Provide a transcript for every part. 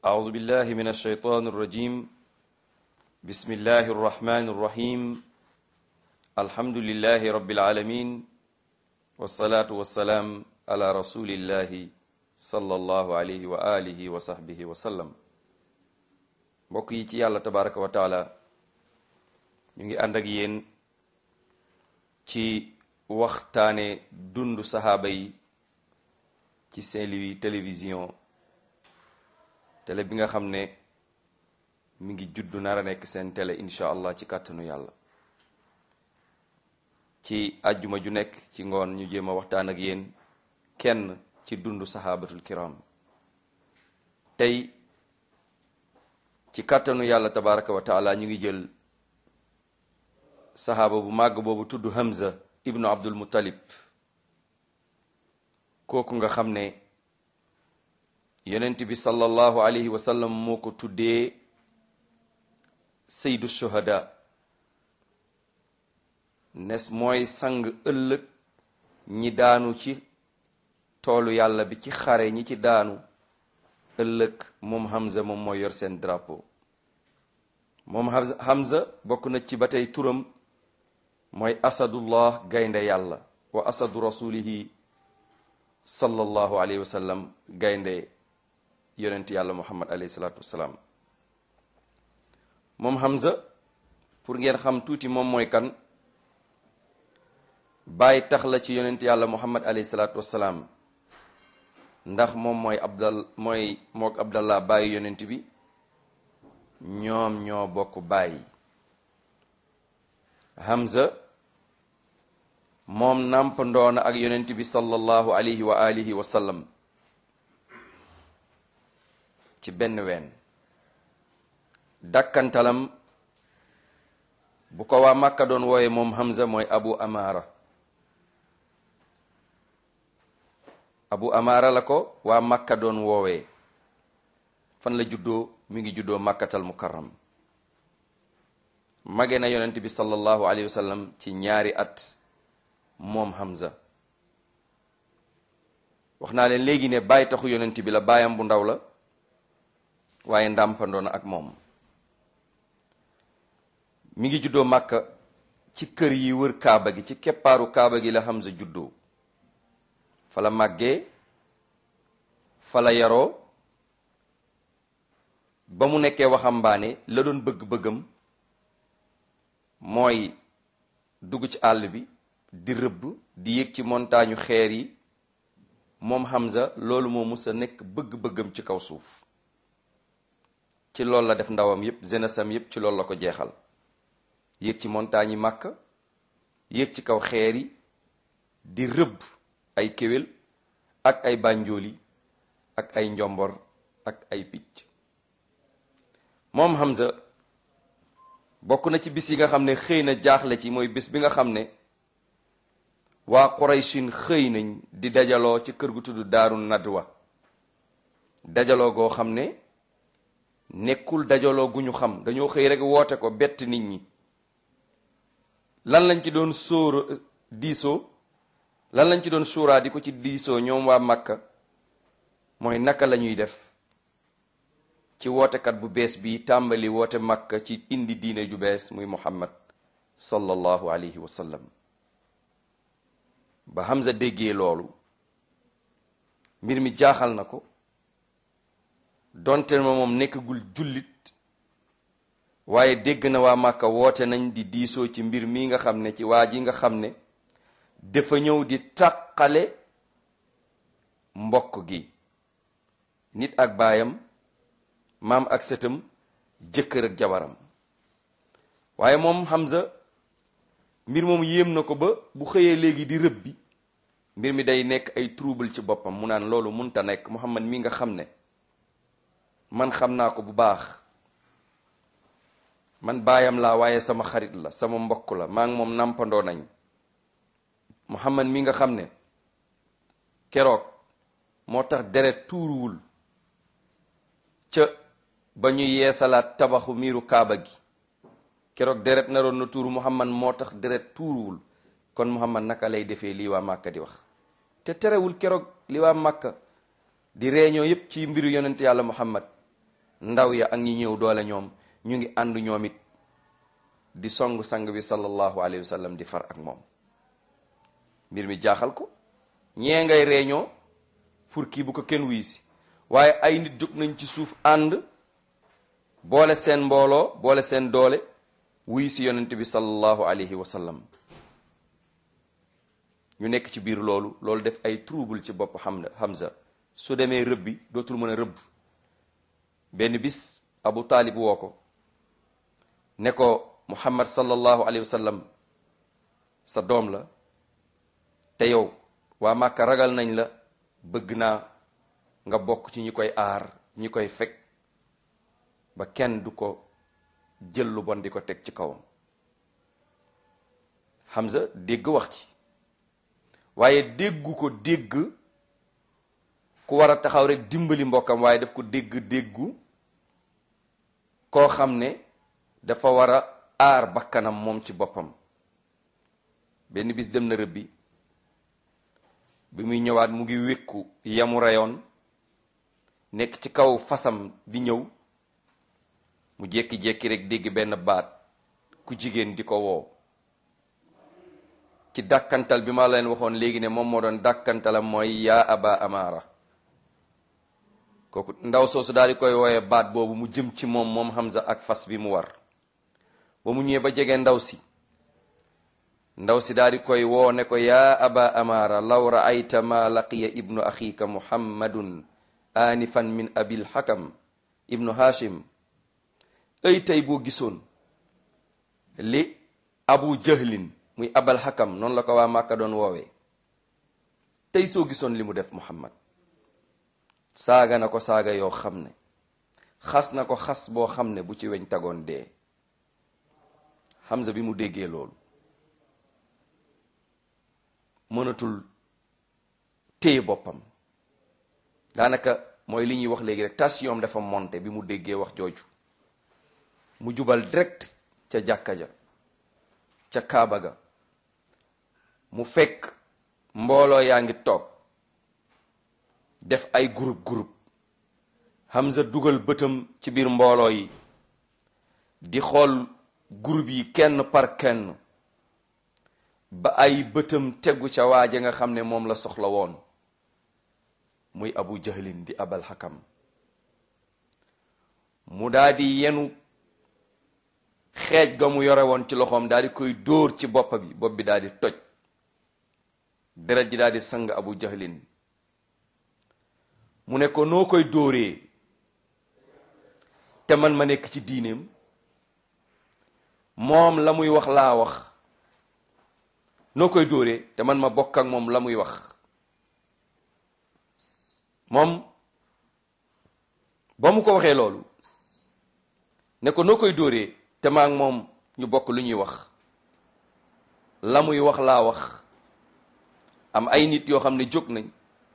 أعوذ بالله من الشيطان الرجيم بسم الله الرحمن الرحيم الحمد لله رب العالمين والصلاة والسلام على رسول الله صلى الله عليه وآله وصحبه وسلم mbokk yi ci yàlla tabaraka wa taala ñu ngi ànd ak yéen ci waxtaane dundu saxaaba yi ci Saint-Louis télévision télé bi nga xam ne mi ngi juddu nar a nekk seen télé incha allah ci kàttanu yàlla ci àjjuma ju nekk ci ngoon ñu jéem a waxtaan ak yéen kenn ci dundu saxaabatul kiram tey ci kàttanu yàlla tabaraka wa taala ñu ngi jël saxaaba bu màgg boobu tudd Hamza ibnu Abdul Muttalib kooku nga xam ne yonent bi sallallahu alayhi wa sallam moo ko tuddee saydu shuhada nes mooy sang ëllëg ñi daanu ci toolu yàlla bi ci xare ñi ci daanu ëllëg moom Hamza moom mooy yor seen drapeau moom Hamza bokk na ci ba tey turam mooy asadullah gaynde yàlla wa asadu rasulihi sallallahu alayhi wa sallam gaynde yonent yàlla muhammad alayhi salaatu wasalaam moom Hamza pour ngeen xam tuuti moom mooy kan bàyyi tax la ci yonent yàlla muhammad alayhi salaatu wasalaam ndax moom mooy abdal mooy mook abdallah bàyyi yonent bi ñoom ñoo bokk bàyyi Hamza moom nàmp ndoona ak yonent bi sallallahu alayhi wa alihi wa sallam ci benn ween dakkantalam bu ko waa Makka doon wooye moom Hamza mooy Abu Amara Abu Amara la ko waa Makka doon woowee fan la juddoo mi ngi juddoo Makkatal Mukarram mage na yonent bi sallallahu alayhi wa sallam ci ñaari at moom Hamza wax naa leen léegi ne bàyyi taxu yonent bi la baayam bu ndaw la waaye ndàmpandoona ak moom mi ngi juddoo Makka ci kër yi wër Kaaba gi ci keppaaru Kaaba gi la Hamza juddoo fa la màggee fa la yaroo ba mu nekkee waxambaane la doon bëgg-bëggam mooy dugg ci àll bi di rëbb di yéeg ci montagne xeer yi moom Hamza loolu moo mus a nekk bëgg-bëggam ci kaw suuf ci loolu la def ndawam yépp jeunessam yépp ci loolu la ko jeexal yéeg ci montagne yi Makka yéeg ci kaw xeer yi di rëbb ay kéwél ak ay bànjooli ak ay njombor ak ay picc moom Hamza bokk na ci bis yi nga xam ne xëy na jaaxle ci mooy bis bi nga xam ne waa Qurayshin xëy nañ di dajaloo ci kër gu tudd Daaru Nadwa dajaloo goo xam ne nekkul dajaloo gu ñu xam dañoo xëy rek woote ko bett nit ñi lan lañ ci doon sóor diisoo lan lañ ci doon suuraa di ko ci diisoo ñoom waa Makka mooy naka la ñuy def ci wootekat bu bees bi tàmbali woote Makka ci indi diine ju bees muy Muhammad sallallahu alayhi wa sallam ba Hamza déggee loolu mbir mi jaaxal na ko donte ma moom nekkagul jullit waaye dégg na waa Makka woote nañ di diisoo ci mbir mi nga xam ne ci waa ji nga xam ne dafa ñëw di tàqale mbokk gi nit ak baayam maam ak sëtam jëkkër ak jabaram waaye moom Hamza mbir moom yéem na ko ba bu xëyee léegi di rëb bi mbir mi day nekk ay trouble ci boppam mu naan loolu munta nekk Muhammad mi nga xam ne man xam naa ko bu baax man baayam laa waaye sama xarit la sama mbokk la maa ngi moom nàmpandoo nañ Muhammad mi nga xam ne keroog moo tax deret tuuruwul ca ba ñu yeesalaat tabaxu miiru kaaba gi keroog deret naroon na tuuru Muhammad moo tax deret tuuruwul kon Muhammad naka lay defee lii waa Màkka di wax te terewul keroog li waa Màkka di réunion yépp ci mbiru yonent yàlla Muhammad ndaw ya ak ñi ñëw doole ñoom ñu ngi ànd ñoom it di song sang bi sallallahu alayhi wa sallam di far ak moom mbir mi jaaxal ko ñee ngay réunion pour kii bu ko kenn wuy si waaye ay nit jóg nañ ci suuf ànd boole seen mbooloo boole seen doole wuy si yonent bi sallallahu alayhi wa sallam ñu nekk ci biir loolu loolu def ay trouble ci bopp xam Hamza su demee rëbb bi dootul mën a rëbb benn bis Abu Taalib woo ko ne ko Muhammad sallallahu alayhi wa sallam sa doom la te yow waa Màkka ragal nañ la bëgg naa nga bokk ci ñi koy aar ñi koy fekk ba kenn du ko jël lu bon di ko teg ci kawam Hamza dégg wax ci waaye déggu ko dégg ku war a taxaw rek dimbali mbokkam waaye daf ko dégg déggu koo xam ne dafa war a aar bakkanam moom ci boppam benn bis dem na rëbbi bi muy ñëwaat mu ngi wékku yamu reyoon nekk ci kaw fasam di ñëw mu jékki-jékki rek dégg benn baat ku jigéen di ko woo ci dàkkantal bi ma leen waxoon léegi ne moom moo doon dàkkantalam mooy yaa aba amaara kooku ndaw soosu daal di koy wooyee baat boobu mu jëm ci moom moom Hamza ak fas bi mu war ba mu ñëwee ba jege ndaw si ndaw si daal di koy woo ne ko yaa aba amaara law raayta ma laqiya ibnu axiika muhammadun aanifan min abil xakam ibnu hashim ay tey boo gisoon li abu jahlin muy abal xakam noonu la ko waa màkka doon woowee tey soo gisoon li mu def muhammad saaga na ko saaga yoo xam ne xas na ko xas boo xam ne bu ci weñ tagoon dee Hamza bi mu déggee loolu mënatul téye boppam daanaka mooy li ñuy wax léegi rek tension dafa monté bi mu déggee wax jooju mu jubal direct ca jàkka ja ca kaaba ga mu fekk mbooloo yaa ngi toog def ay groupe groupe Hamza dugal bëtam ci biir mbooloo yi di xool groupe yi kenn par kenn ba ay bëtam tegu ca waaja nga xam ne moom la soxla woon muy abu jahlin di abal xakam mu daal di yenu xeej ga mu yore woon ci loxoom daal di koy dóor ci bopp bi bopp bi daal di toj deret ji daal di sang abu jahlin mu ne ko noo koy dóoree te man ma nekk ci diineem moom la muy wax laa wax noo koy dóoree te man ma bokk ak moom la muy wax moom ba mu ko waxee loolu ne ko noo koy dóoree te maa ak moom ñu bokk lu ñuy wax la muy wax laa wax am ay nit yoo xam ne jóg nañ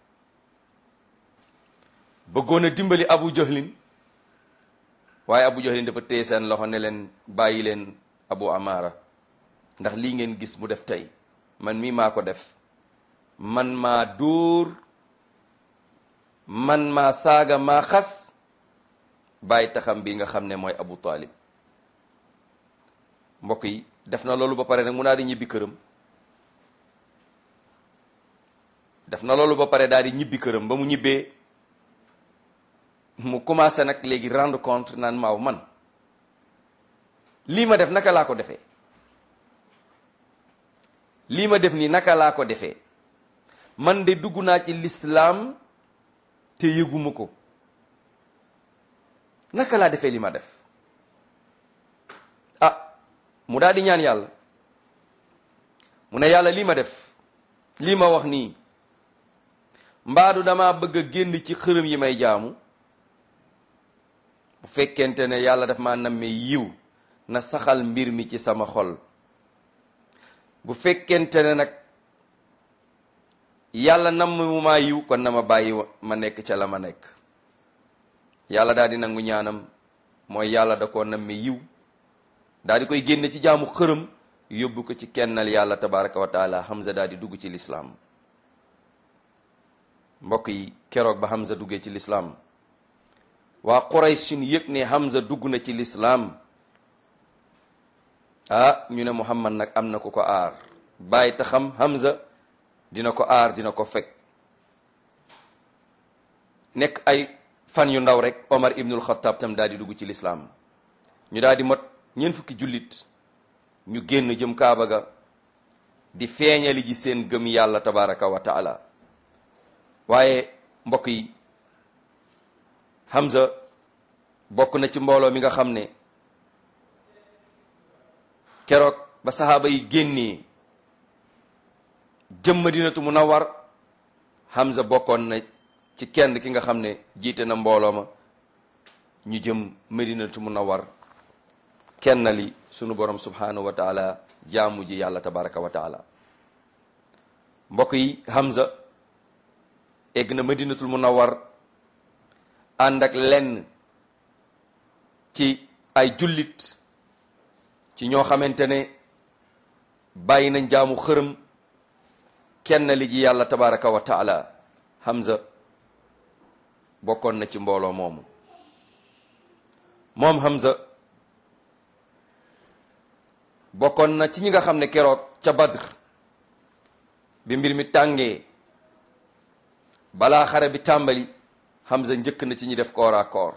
bëggoon a dimbali abu jahlin waaye abu jahlin dafa téye seen loxo ne leen bàyyi leen abu amaara ndax lii ngeen gis mu def tey man mii maa ko def man maa dóor man maa saaga maa xas bàyyi taxam bi nga xam ne mooy abu taalib mbokk yi def na loolu ba pare nag mu daal di ñibbi këram def na loolu ba pare daal di ñibbi këram ba mu ñibbee mu commencé nag léegi rendre compte naan maaw man lii ma def naka laa ko defee lii ma def nii naka laa ko defee man de dugg naa ci lislaam te yëguma ko naka laa defee li ma def ah mu daal di ñaan yàlla mu ne yàlla lii ma def lii ma wax nii mbaadu dama bëgg a génn ci xërëm yi may jaamu bu fekkente ne yàlla daf ma nammee yiw na saxal mbir mi ci sama xol bu fekkente ne nag yàlla namm mu maa yiw kon na ma bàyyi ma nekk ca la ma nekk yàlla daal di nangu ñaanam mooy yàlla da koo nammee yiw daal di koy génne ci jaamu xërëm yóbbu ko ci kennal yàlla tabaraka wa taala Hamza daal di dugg ci lislaam mbokk yi keroog ba Hamza duggee ci lislaam waa Quraysh yëg ne Hamza dugg na ci lislaam ah ñu ne Muhammad nag am na ku ko aar bàyyi ta xam Hamza dina ko aar dina ko fekk nekk ay fan yu ndaw rek Omar ibnul Xattaab tam daal di dugg ci lislaam ñu daal di mot ñeent fukki jullit ñu génn jëm Kaaba ga di feeñali ji seen gëm yàlla tabaraka wa taala waaye mbokk yi Hamza bokk na ci mbooloo mi nga xam ne keroog ba saxaaba yi génnee jëm Madinatu Munawwar Hamza bokkoon na ci kenn ki nga xam ne jiite na mbooloo ma ñu jëm Madinatu Munawwar kenn li sunu borom subhanahu wa taala jaamu ji yàlla tabaraka wa taala mbokk yi Hamza egg na Madinatul Munawwar ànd ak lenn ci ay jullit ci ñoo xamante ne bàyyi nañ jaamu xërëm kenn li ji yàlla tabaraka wa taala Hamza bokkoon na ci mbooloo moomu moom Hamza bokkoon na ci ñi nga xam ne keroog ca Badr bi mbir mi tàngee balaa xare bi tàmbali Hamza njëkk na ci ñi def koor a koor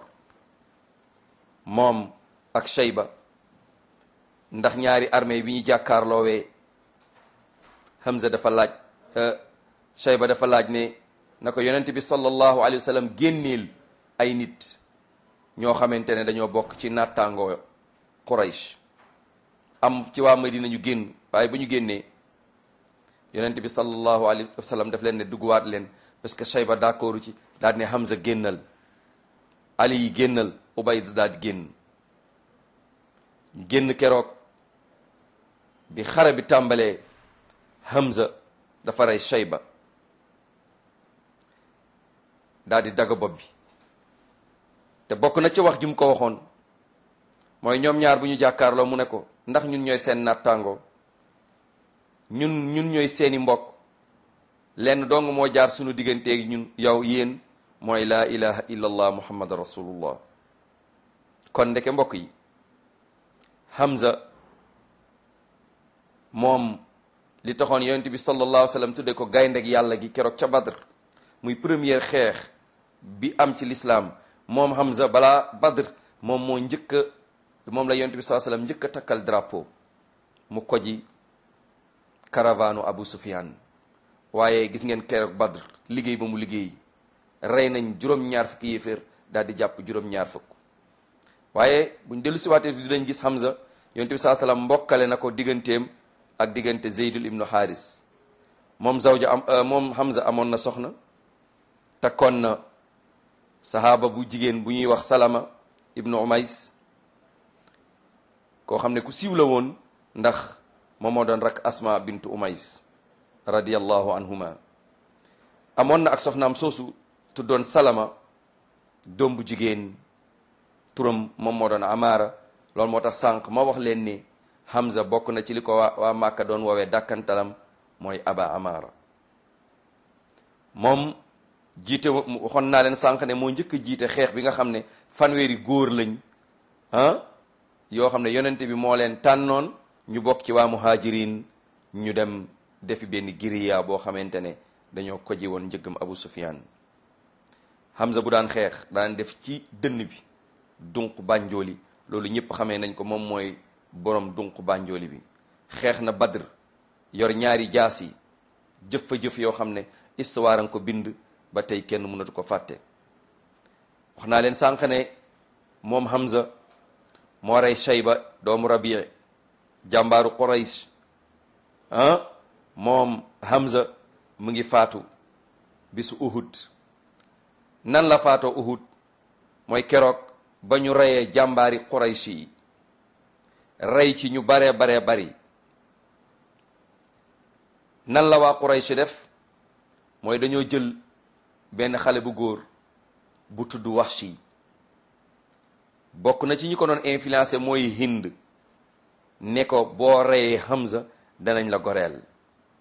moom ak Shayba ndax ñaari armée bi ñu jàkkaarloowee Hamza dafa laaj Shayba dafa laaj ne na ko yonent bi sallallahu alayhi wa sallam génneel ay nit ñoo xamante ne dañoo bokk ci nattangoo Quraysh am ci waa Madina ñu génn waaye ba ñu génnee yonent bi sallallahu alayhi wa sallam daf leen ne dugguwaat leen parce que Shayba d'accord ci daal ne Hamza génnal Ali yi génnal Ubayd daal di génn ñu génn keroog bi xare bi tàmbalee Hamza dafa rey Shayba daal di dagg bopp bi te bokk na ci wax ji mu ko waxoon mooy ñoom ñaar bu ñu jàkkaarloo mu ne ko ndax ñun ñooy seen nattàngoo ñun ñun ñooy seeni mbokk lenn dong moo jaar sunu digganteeg ñun yow yéen mooy laa ilaha illa allah muhammad rasulullah kon ndeke mbokk yi Hamza moom li taxoon yonent bi sallallahu alayhi wa sallam tudde ko gayndeg yàlla gi keroog ca Badr muy première xeex bi am ci lislaam moom Hamza balaa Badr moom moo njëkk a moom la yonent bi sallallahu alayhi wa sallam njëkk a takkal drapeau mu koji caravanu Abu Sufyan waaye gis ngeen keroog Badr liggéey ba mu liggéey rey nañ juróom-ñaar fukki yéeféer daal di jàpp juróom-ñaar fukk waaye buñ dellu si waatee dinañ gis Hamza yonent bi sallallahu alayhi wa sallam mbokkale na ko digganteem ak diggante Zeydul ibnu Haris moom zawja am moom Hamza amoon na soxna takkoon na sahaaba bu jigéen bu ñuy wax Salama ibnu Umays koo xam ne ku siiw la woon ndax moom moo doon rak Asma bintu Umays radiyallahu anhuma amoon na ak soxnaam soosu tuddoon Salama doom bu jigéen turam moom moo doon Amaara loolu moo tax sànq ma wax leen ni Hamza bokk na ci li ko waa waa Màkka doon woowee dàkkantalam mooy Aba Amaara moom jiite waxoon naa leen sànq ne moo njëkk a jiite xeex bi nga xam ne fanweeri góor lañ ah yoo xam ne yonent bi moo leen tànnoon ñu bokk ci waa muhajirin ñu dem defi benn giriya boo xamante ne dañoo koji woon njëggam Abu Sufyan Hamza bu daan xeex daan def ci dënn bi dunq bànjooli loolu ñëpp xamee nañ ko moom mooy borom dunq bànjooli bi xeex na Badr yor ñaari jaas yi jëf fa jëf yoo xam ne histoire nga ko bind ba tey kenn mënatu ko fàtte wax naa leen sànq ne moom Hamza moo rey Shayba doomu Rabii jàmbaaru Quraysh ah moom Hamza mu ngi faatu bisu Uhud nan la faatoo Uhud mooy keroog ba ñu reyee jàmbaari Quraysh yi rey ci ñu baree baree bari nan la waa Quraysh def mooy dañoo jël benn xale bu góor bu tudd Wahshi bokk na ci ñi ko doon influencé mooy Hind ne ko boo reyee Hamza danañ la goreel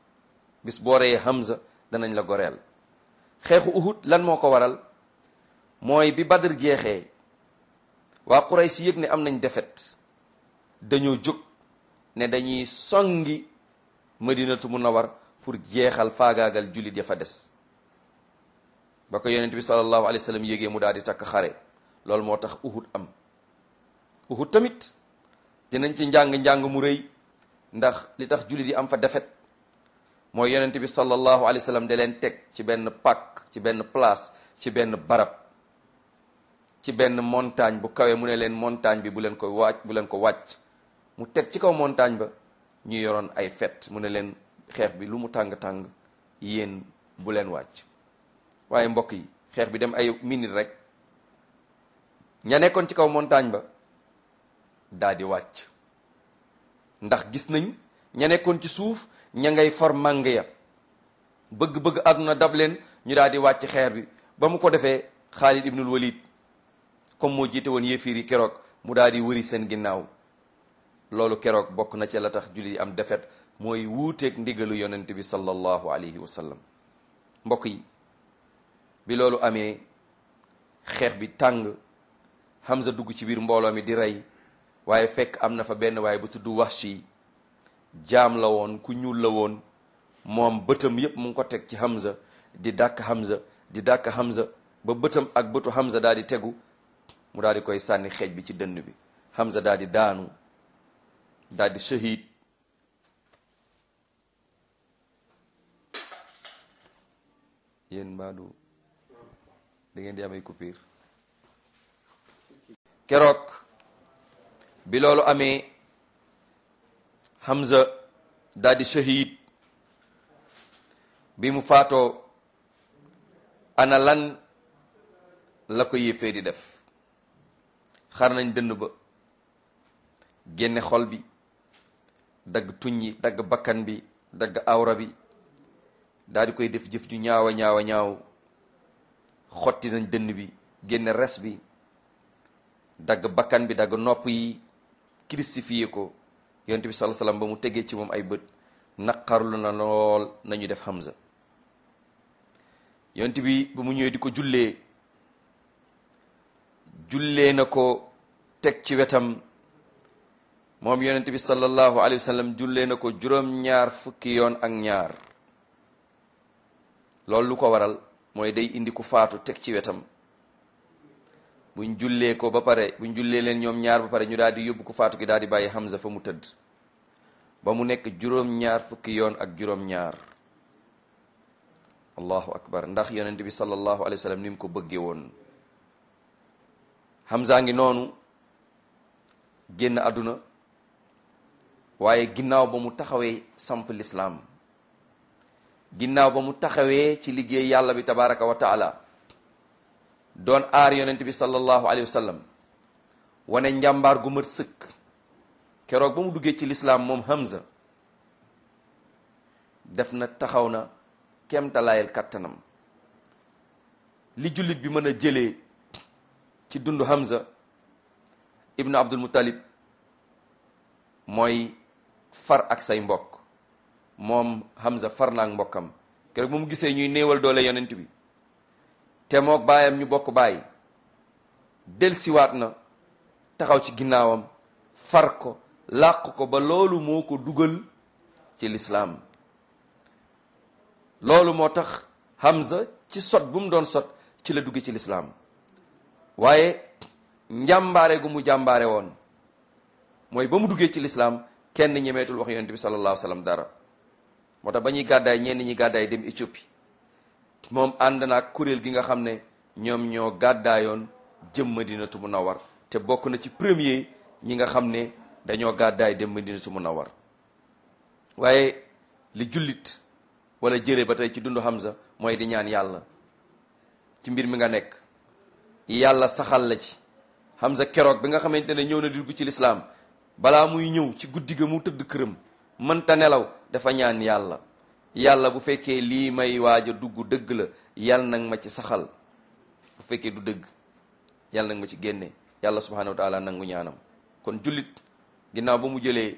bis boo reyee Hamza danañ la goreel xeexu Uhud lan moo ko waral mooy bi Badr jeexee waa Quraysh si yëg ne am nañ defet dañoo jóg ne dañuy songi madinatu munawar pour jeexal faagaagal jullit ya fa des ba ko yonent bi sallallahu alayhi wa sallam yégee mu daal di takk xare loolu moo tax uhud am uhud tamit dinañ ci njàng-njàng mu rëy ndax li tax jullit yi am fa defet mooy yonent bi sallallahu alayhi wa sallam da leen teg ci benn pàkk ci benn place ci benn barab ci benn montagne bu kawe mu ne leen montagne bi bu leen ko wàcc bu leen ko wàcc mu teg ci kaw montagne ba ñu yoroon ay fet mu ne leen xeex bi lu mu tàng-tàng yéen bu leen wàcc waaye mbokk yi xeex bi dem ay minute rek ña nekkoon ci kaw montagne ba daa di wàcc ndax gis nañ ña nekkoon ci suuf ña ngay for màng ya bëgg-bëgg àdduna dab leen ñu daal di wàcc xeer bi ba mu ko defee Xaalid ibnul Walid comme moo jiite woon yéefiir yi keroog mu daal di wëri seen ginnaaw loolu keroog bokk na ci la tax jullit yi am defet mooy wuuteeg ndigalu yonent bi sallallahu alayhi wa sallam mbokk yi bi loolu amee xeex bi tàng Hamza dugg ci biir mbooloo mi di rey waaye fekk am na fa benn waaye bu tudd Wahshi jaam la woon ku ñuul la woon moom bëtam yépp mu ngi ko teg ci Hamza di dàkk Hamza di dàkk Hamza ba bëtam ak bëtu Hamza daal di tegu mu daal di koy sànni xeej bi ci dënn bi Hamza daal di daanu daal di shahid yéen mbaadu da ngeen di amay coupure keroog bi loolu amee Hamza daal di shahid bi mu faatoo ana lan la ko yéefee di def xar nañ dënn ba génne xol bi dagg tuñ yi dagg bakkan bi dagg awra bi daal di koy def jëf ju ñaawa ñaawa ñaaw xotti nañ dënn bi génne res bi dagg bakkan bi dagg nopp yi crucifié ko yonent bi sallallahu alayhi wasallam ba mu tegee ci moom ay bët naqarlu na lool nañu def Hamza yonent bi ba mu ñëwee di ko jullee jullee na ko teg ci wetam moom yonent bi sallallahu alayhi wa sallam jullee na ko juróom-ñaar fukki yoon ak ñaar loolu lu ko waral mooy day indi ku faatu teg ci wetam buñ jullee ko ba pare buñ jullee leen ñoom ñaar ba pare ñu daal di yóbbu ku faatu ki daal di bàyyi Hamza fa mu tëdd ba mu nekk juróom-ñaar fukki yoon ak juróom-ñaar allahu akbar ndax yonent bi sallallahu alayhi wa sallam ni mu ko bëggee woon Hamza ngi noonu génn àdduna waaye ginnaaw ba mu taxawee samp lislaam ginnaaw ba mu taxawee ci liggéey yàlla bi tabaraka wa taala doon aar yonent bi sallallahu alayhi wa sallam wane njàmbaar gu mat sëkk keroog ba mu duggee ci lislaam moom Hamza def na taxaw na kemtalaayal kattanam li jullit bi mën a jëlee ci dundu Hamza ibnu Abdul Muttalib mooy far ak say mbokk moom Hamza far naak mbokkam keroog bu mu gisee ñuy néewal doole yonent bi te mook baayam ñu bokk baay delsiwaat na taxaw ci ginnaawam far ko làq ko ba loolu moo ko dugal ci lislaam loolu moo tax Hamza ci sot bu mu doon sot ci la dugg ci lislaam waaye njàmbaare gu mu jàmbaare woon mooy ba mu duggee ci lislaam kenn ñemeetul wax yonent bi sallallahu alayhi wa sallam dara moo tax ba ñuy gàddaay ñenn ñi gàddaay dem Éthiopie moom ànd na ak kuréel gi nga xam ne ñoom ñoo gàddaayoon jëm Madinatu Munawwar te bokk na ci premier ñi nga xam ne dañoo gàddaay dem Madinatu Munawwar waaye li jullit wala jëlee ba tey ci dundu Hamza mooy di ñaan yàlla ci mbir mi nga nekk yàlla saxal la ci Hamza keroog bi nga xamante ne ñëw na di dugg ci lislaam balaa muy ñëw ci guddi ga mu tëdd këram mënta nelaw dafa ñaan yàlla yàlla bu fekkee lii may waaj a dugg dëgg la yàlla nag ma ci saxal bu fekkee du dëgg yàlla nag ma ci génne yàlla subhanahu wa taala nangu ñaanam kon jullit ginnaaw ba mu jëlee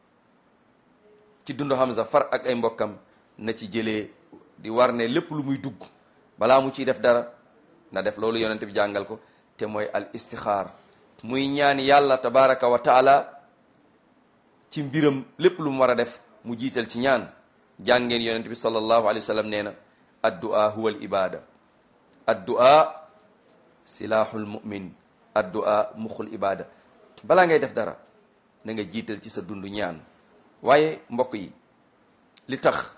ci dundu Hamza far ak ay mbokkam na ci jëlee di war ne lépp lu muy dugg balaa mu ciy def dara na def loolu yonent bi jàngal ko te mooy al istixaar muy ñaan yàlla tabaraka wa taala ci mbiram lépp lu mu war a def mu jiital ci ñaan jàngeen yonent bi sallallahu alayhi wa sallam nee na addu'a huwa al ibada addu'a silahul mu'min addu'a muxul ibada balaa ngay def dara na nga jiital ci sa dund ñaan waaye mbokk yi li tax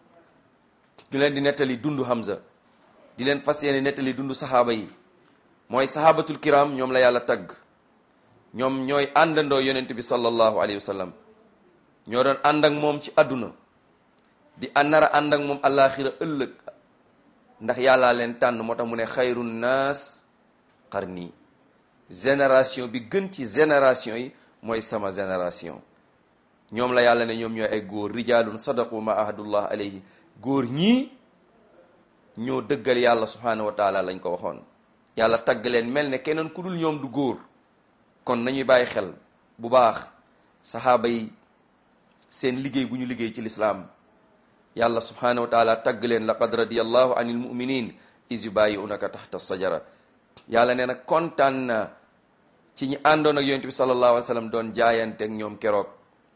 ñu leen di nettali dundu Hamza di leen fas yéene nettali dundu saxaaba yi mooy saxaabatul kiram ñoom la yàlla tagg ñoom ñooy àndandoo yonent bi sallallahu alayhi wa sallam ñoo doon ànd ak moom ci àdduna di nar a ànd ak moom àllaaxira ëllëg ndax yàllaa leen tànn moo tax mu ne xayru naas qarni génération bi gën ci génération yi mooy sama génération ñoom la yàlla ne ñoom ñooy ay góor rijaalun sadaqu ma ahadullah alayhi góor ñii ñoo dëggal yàlla subhanahu wa taala lañ ko waxoon yàlla tagg leen mel ne keneen ku dul ñoom du góor kon nañuy bàyyi xel bu baax saxaaba yi seen liggéey bu ñu liggéey ci lislaam yàlla subhanahu wa taala tagg leen laqad radiyallahu anil muminin is yubayi'unaka taxta sajara yàlla nee na kontaan na ci ñi àndoon ak yonent bi sallallahu alayhi wa sallam doon jaayante ak ñoom keroog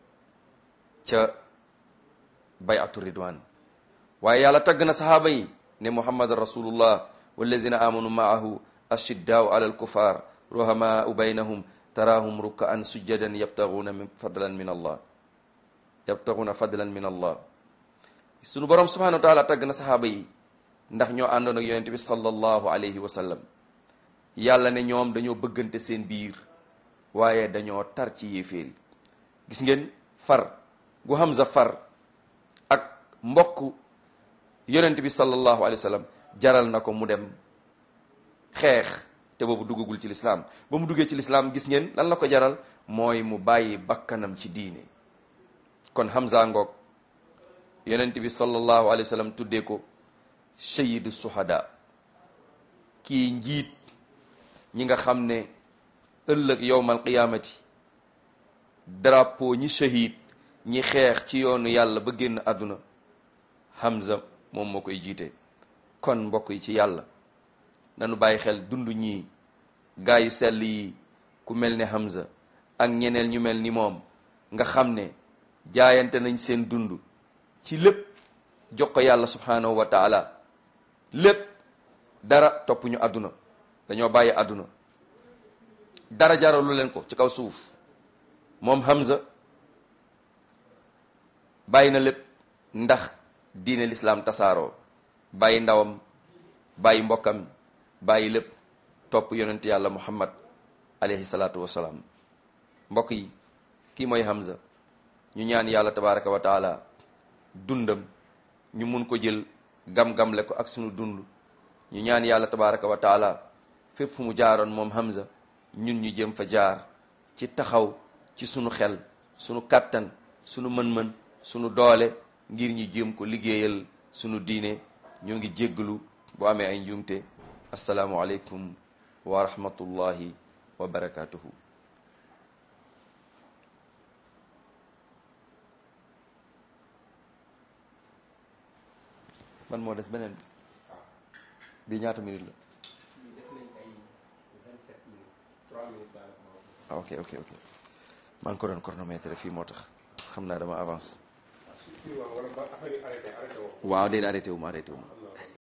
ca bayatu ridwan waaye yàlla tagg na saxaaba yi ne muhammad rasulullah wallazina amanu maahu ashiddaau ala alkufar ruhamaau baynahum taraahum rukkaan sujjadan yabtaguuna min fadlan min allah yabtaguuna fadlan min allah sunu borom subhanahu wa taala tagg na saxaaba yi ndax ñoo àndoon ak yonent bi sallallahu alayhi wa sallam yàlla ne ñoom dañoo bëggante seen biir waaye dañoo tar ci yéeféer yi gis ngeen far gu Hamza far ak mbokk yonent bi sallallahu alayhi wa sallam jaral na ko mu dem xeex te boobu duggagul ci lislaam ba mu duggee ci lislaam gis ngeen lan la ko jaral mooy mu bàyyi bakkanam ci diine kon Hamza ngoog yonent bi sallallahu alayhi wa sallam tuddee ko shayidu suhada kii njiit ñi nga xam ne ëllëg yowmal qiyaamati drapeau ñi shahid ñi xeex ci yoonu yàlla ba génn àdduna Hamza moom moo koy jiite kon mbokk yi ci yàlla nanu bàyyi xel dund ñii gaa yu sell yi ku mel ne Hamza ak ñeneen ñu mel ni moom nga xam ne jaayante nañ seen dund ci lépp jox ko yàlla subhanahu wa taala lépp dara topp ñu àdduna dañoo bàyyi àdduna dara jaralu leen ko ci kaw suuf moom Hamza bàyyi na lépp ndax diine lislaam tasaaroo bàyyi ndawam bàyyi mbokkam bàyyi lépp topp yonent yàlla muhammad alayhi salaatu wasalaam mbokk yi kii mooy Hamza ñu ñaan yàlla tabaraka wa taala dundam ñu mun ko jël gam-gamle ko ak sunu dund ñu ñaan yàlla tabaraka wa taala fépp fu mu jaaroon moom Hamza ñun ñu jëm fa jaar ci taxaw ci sunu xel sunu kàttan sunu mën-mën sunu doole ngir ñu jéem ko liggéeyal sunu diine ñoo ngi jégglu bu amee ay njuumte asalaamu aleykum wa rahmatullahi wa barakatuhu man moo des beneen bi ñaata minute la ah ok ok ok maa ngi ko doon chronomètre fii moo tax xam naa dama avance waaw déedéet arrêté wu ma arrêté wu ma